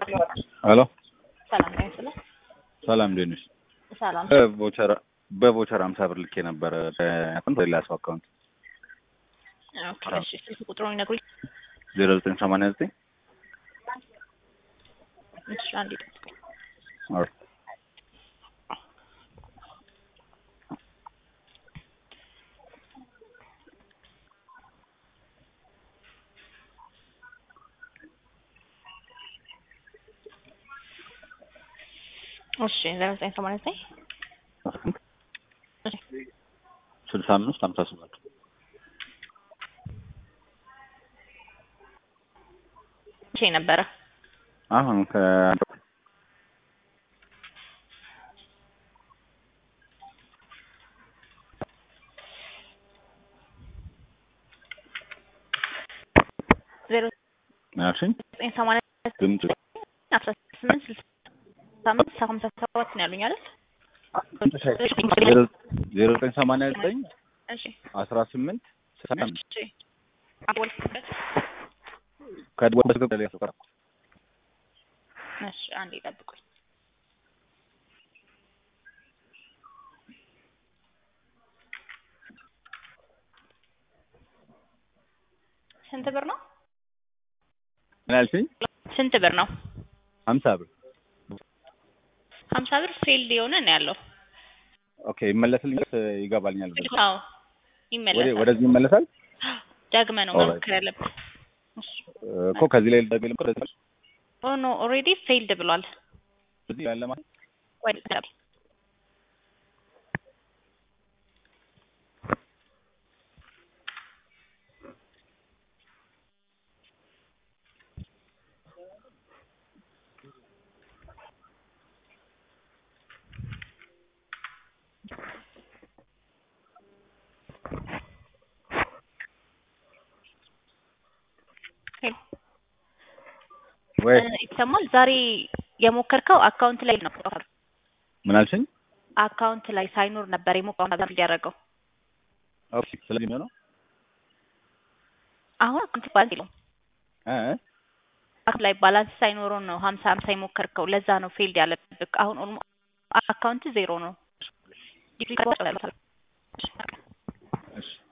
ሄሎ ሰላም ነው ስለ ሰላም እንዴት ነሽ? ሰላም በቮቸር በቮቸር አምሳ ብር ልኬ ነበረ አካውንት ሌላ ሰው አካውንት ኦኬ እሺ ስልክ ቁጥሩን ይነግሩኝ ዜሮ ዘጠኝ ሰማንያ ዘጠኝ እሺ አንዴ ጠብቁኝ እሺ ዜሮ ዘጠኝ ሰማንያ ዘጠኝ እሺ ስልሳ አምስት ሀምሳ ሰባት መቼ ነበረ አሁን ከአንድ ዜሮ ያልሽኝ ዘጠኝ ሰማንያ ድምፅ አስራ ስምንት ስልሳ አምስት ሀምሳ ሰባት ነው ያሉኝ አይደል ዜሮ ዘጠኝ ሰማንያ ዘጠኝ እሺ አስራ ስምንት ስልሳ አምስት እሺ አወልኩበት ከድወበት ሌላ ሰው ቀረ እሺ አንዴ ጠብቁኝ ስንት ብር ነው ምን ያልሽኝ? ስንት ብር ነው ሀምሳ ብር ሀምሳ ብር ፌልድ የሆነ ነው ያለው ኦኬ ይመለስልኛል ይገባልኛል ብር አዎ ወደ ይመለሳል ወደዚህ ይመለሳል ደግመ ነው Alright. መሞከር ያለብን እሺ እኮ ከዚህ ላይ ደግል እኮ ወደዚህ ኦ ኖ ኦልሬዲ ፌልድ ብሏል ወደዚህ ያለ ማለት ወይ ወይ ይሰማል ዛሬ የሞከርከው አካውንት ላይ ነው ምን አልሽኝ? አካውንት ላይ ሳይኖር ነበር የሞከርከው እንዲያደርገው ኦኬ ስለዚህ ነው አሁን አካውንት ባላንስ የለውም እ አካውንት ላይ ባላንስ ሳይኖረው ነው ሀምሳ ሀምሳ የሞከርከው ለዛ ነው ፌልድ ያለብህ አሁን ኦልሞ አካውንት ዜሮ ነው እሺ